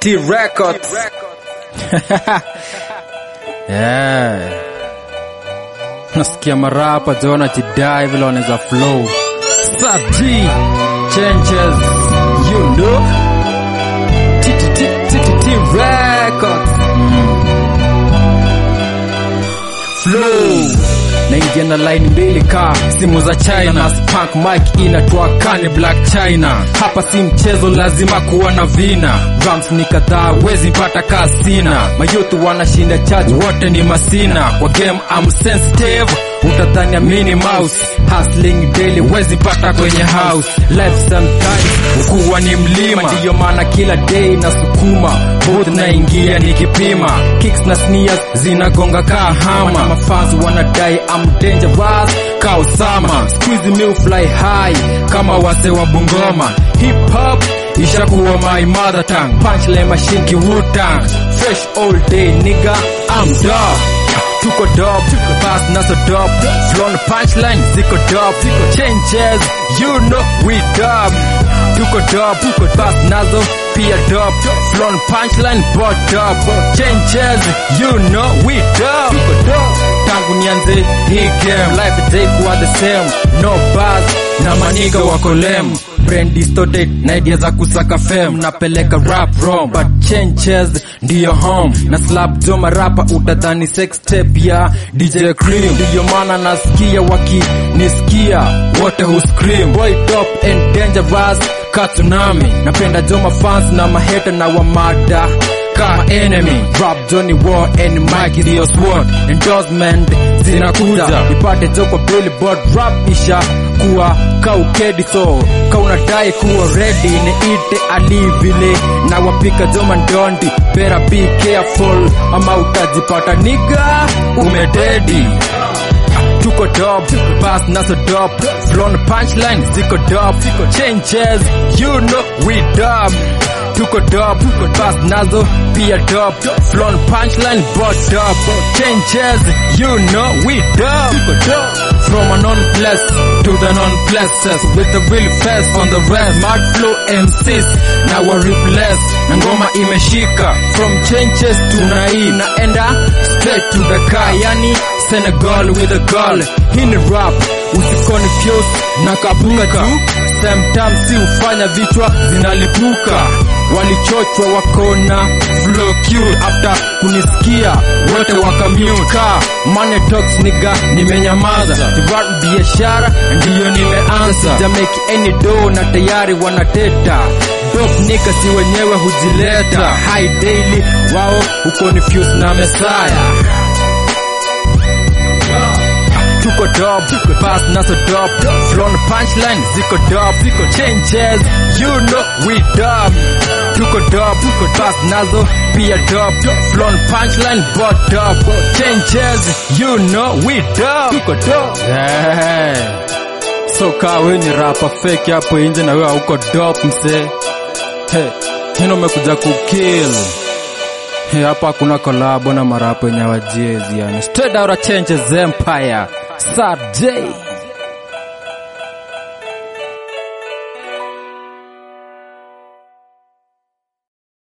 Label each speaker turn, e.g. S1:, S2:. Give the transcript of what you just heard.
S1: TTT Records.
S2: yeah. Nasikia marapa Jona jidai vile wanaweza flow. Saji changes you know. TTT TTT Records. Flow naingia na line mbili ka simu za China na spank mic inatoa kani black China. Hapa si mchezo, lazima kuwa na vina. Drums ni kadhaa, wezi mpata kasina. Mayutu wanashinda charge, wote ni masina. Kwa game I'm sensitive, utadhania mini mouse. Hustling daily, wezi pata kwenye house. Life sometimes ukuwa ni mlima, ndiyo maana kila day nasukuma both naingia nikipima. Kicks na sneers zinagonga kaa hama. Mafans wanadai I'm dangerous ka Osama. Squeeze me fly high kama wase wa Bungoma. Hip hop ishakuwa my mother tongue. Punchline machine ki Wu-Tang. Fresh all day nigga, I'm dog. Tuko dope, fast naso dope. Flow na punchline ziko dope. Changes, you know we dope. Tuko dope, fast nazo pia dope. Flow na punchline bot dope. Changes, you know we dope. Tangu nianze hii game, life itakuwa the same. No buzz na maniga wako lame. Brain distorted na idea za kusaka fame. Napeleka rap wrong, but changes ndiyo home. Na slap joma rapa utadhani sex tape ya DJ Cream. Ndiyo maana nasikia wakinisikia wote hu scream. Boy top and dangerous ka tsunami. Napenda joma fans na maheta na wamada ka enemy rap Johnny War and Mike ndio sword endorsement zinakuja ipate joko billboard rap isha kuwa kaukedi so ka unadai kuwa ready niite ali vile na wapika joma ndondi better be careful ama utajipata niga umededi tuko dope, pass naso dope, flow na punchline ziko dope, changes you know we dope. Tuko dope, pass nazo pia dope, flow na punchline but dope, changes you know we dope. From a non-bless to the non-blesses with the real fast on the rest, mad flow MCs now I replace na ngoma imeshika from changes to nai naenda straight to the car yani Senegal with a girl hii ni rap usiconfuse na kapuka tu sometimes si ufanya vichwa zinalipuka walichochwa wakona flow cute after kunisikia wote wakamute ka money talks nigga nimenyamaza rap biashara ndiyo nimeanza jamake any do na tayari wanateta dope nigga si wenyewe hujileta high daily wao ukonfuse na mesaya tuko dope, pass naso dope, flow na punchline ziko dope, ziko changes, you know we dope. Tuko dope, pass nazo pia dope, flow na punchline but dope, changes, you know we dope. Tuko dope. Yeah. So kaa we ni rapa fake hapo nje na wewe hauko dope mse. Hey, hino umekuja kukill. Hey, hapa hakuna kolabo na marapo yenye wajiezi yani. Straight out of changes empire. Sad J.